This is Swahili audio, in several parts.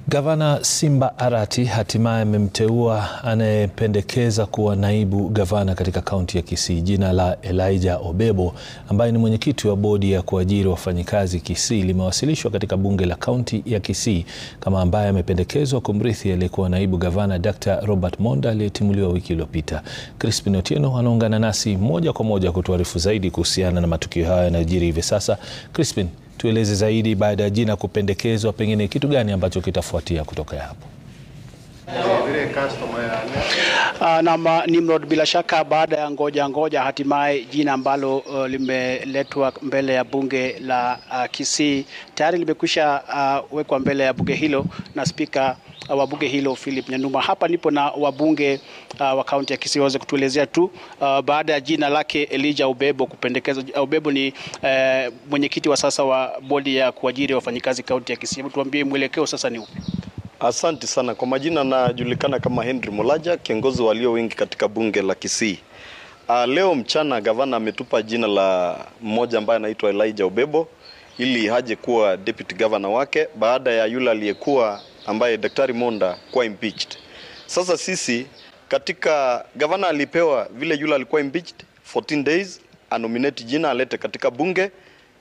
Gavana Simba Arati hatimaye amemteua anayependekeza kuwa naibu gavana katika kaunti ya Kisii. Jina la Elijah Obebo ambaye ni mwenyekiti wa bodi ya kuajiri wafanyikazi Kisii limewasilishwa katika bunge la kaunti ya Kisii kama ambaye amependekezwa kumrithi aliyekuwa naibu gavana Dr. Robert Monda aliyetimuliwa wiki iliyopita. Crispin Otieno anaungana nasi moja kwa moja kutuarifu zaidi kuhusiana na matukio haya yanayojiri hivi sasa. Crispin, tueleze zaidi, baada ya jina kupendekezwa, pengine kitu gani ambacho kitafuatia kutoka hapo? Uh, na Nimrod, bila shaka baada ya ngoja ngoja, hatimaye jina ambalo uh, limeletwa mbele ya bunge la uh, Kisii tayari limekwisha uh, wekwa mbele ya bunge hilo na spika uh, wa bunge hilo Philip Nyanuma. Hapa nipo na wabunge uh, wa kaunti ya Kisii waweze kutuelezea tu uh, baada ya jina lake Elijah Obebo kupendekezwa. Obebo ni uh, mwenyekiti wa sasa wa bodi ya kuajiri wafanyikazi kaunti ya Kisii. Hebu tuambie mwelekeo sasa ni upi? Asante sana kwa majina, najulikana kama Henry Molaja, kiongozi walio wengi katika bunge la Kisii. Uh, leo mchana gavana ametupa jina la mmoja ambaye anaitwa Elijah Obebo ili haje kuwa deputy governor wake baada ya yule aliyekuwa ambaye Daktari Monda kuwa impeached. Sasa sisi katika gavana alipewa vile yule alikuwa impeached 14 days anominate jina alete katika bunge,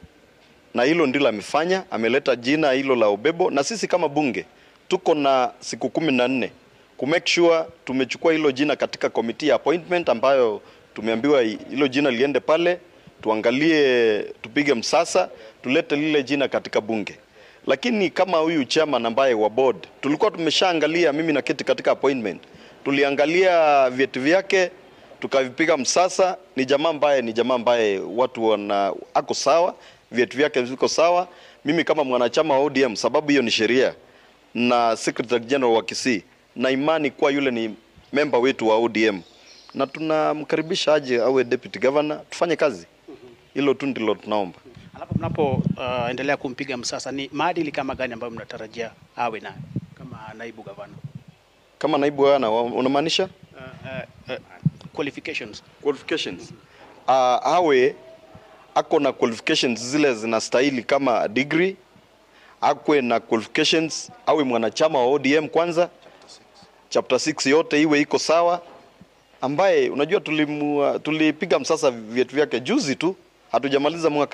na hilo ndilo amefanya, ameleta jina hilo la Obebo, na sisi kama bunge tuko na siku kumi na nne ku make sure tumechukua hilo jina katika committee ya appointment ambayo tumeambiwa hilo jina liende pale, tuangalie, tupige msasa, tulete lile jina katika bunge. Lakini kama huyu chairman ambaye wa board tulikuwa tumeshaangalia, mimi na keti katika appointment, tuliangalia vyeti vyake tukavipiga msasa. Ni jamaa ambaye ni jamaa ambaye watu wana ako sawa, vyeti vyake viko sawa. Mimi kama mwanachama wa ODM, sababu hiyo ni sheria na Secretary General wa Kisii na imani kuwa yule ni member wetu wa ODM na tunamkaribisha aje awe deputy governor, tufanye kazi. Hilo tu ndilo tunaomba. Alafu mnapoendelea uh, kumpiga msasa, ni maadili kama gani ambayo mnatarajia awe nayo kama naibu gavana? Kama naibu gavana unamaanisha? uh, uh, uh, qualifications. Qualifications. Uh, awe ako na qualifications zile zinastahili kama degree akwe na qualifications, awe mwanachama wa ODM kwanza, chapter 6 yote iwe iko sawa, ambaye unajua tulipiga tulipiga msasa vyetu vyake juzi tu, hatujamaliza mwaka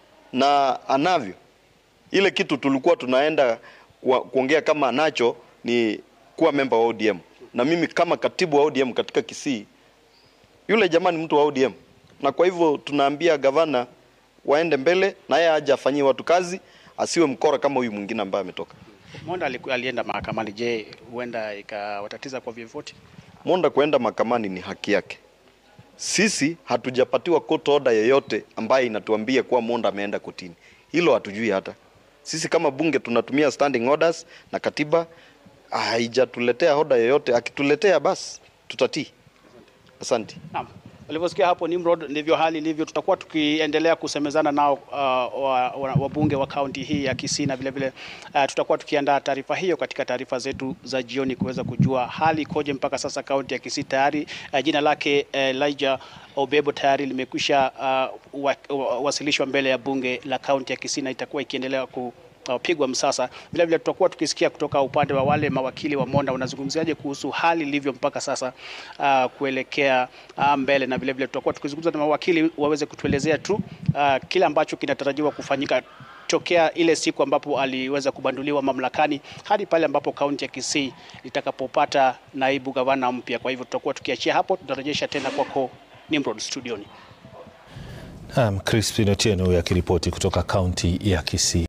na anavyo ile kitu tulikuwa tunaenda kuongea kama anacho ni kuwa member wa ODM, na mimi kama katibu wa ODM katika Kisii, yule jamani mtu wa ODM, na kwa hivyo tunaambia gavana waende mbele na yeye aje afanyie watu kazi asiwe mkora kama huyu mwingine ambaye ametoka. Monda alienda mahakamani. Je, huenda ikawatatiza kwa vyovyote? Monda kuenda mahakamani ni haki yake. Sisi hatujapatiwa court order yoyote ambaye inatuambia kuwa Monda ameenda kotini. Hilo hatujui hata. Sisi kama bunge tunatumia standing orders na katiba haijatuletea order yoyote. Akituletea basi tutatii. Asante. Naam. Ulivyosikia hapo Nimrod, ndivyo hali ilivyo. Tutakuwa tukiendelea kusemezana nao uh, wabunge wa, wa kaunti hii ya Kisii na vile vile uh, tutakuwa tukiandaa taarifa hiyo katika taarifa zetu za jioni kuweza kujua hali ikoje mpaka sasa. Kaunti ya Kisii tayari uh, jina lake uh, Elijah Obebo tayari limekwisha uh, wa, wa, wasilishwa mbele ya bunge la kaunti ya Kisii na itakuwa ikiendelea ku pigwa msasa. Vile vile tutakuwa tukisikia kutoka upande wa wale mawakili wa Monda wanazungumziaje kuhusu hali ilivyo mpaka sasa uh, kuelekea uh, mbele, na vile vile tutakuwa tukizungumza na mawakili waweze kutuelezea tu uh, kile ambacho kinatarajiwa kufanyika tokea ile siku ambapo aliweza kubanduliwa mamlakani hadi pale ambapo kaunti ya Kisii itakapopata naibu gavana mpya. Kwa hivyo tutakuwa tukiachia hapo, tutarejesha tena kwako Nimrod studioni. Um, Crispin Otieno akiripoti kutoka kaunti ya Kisii.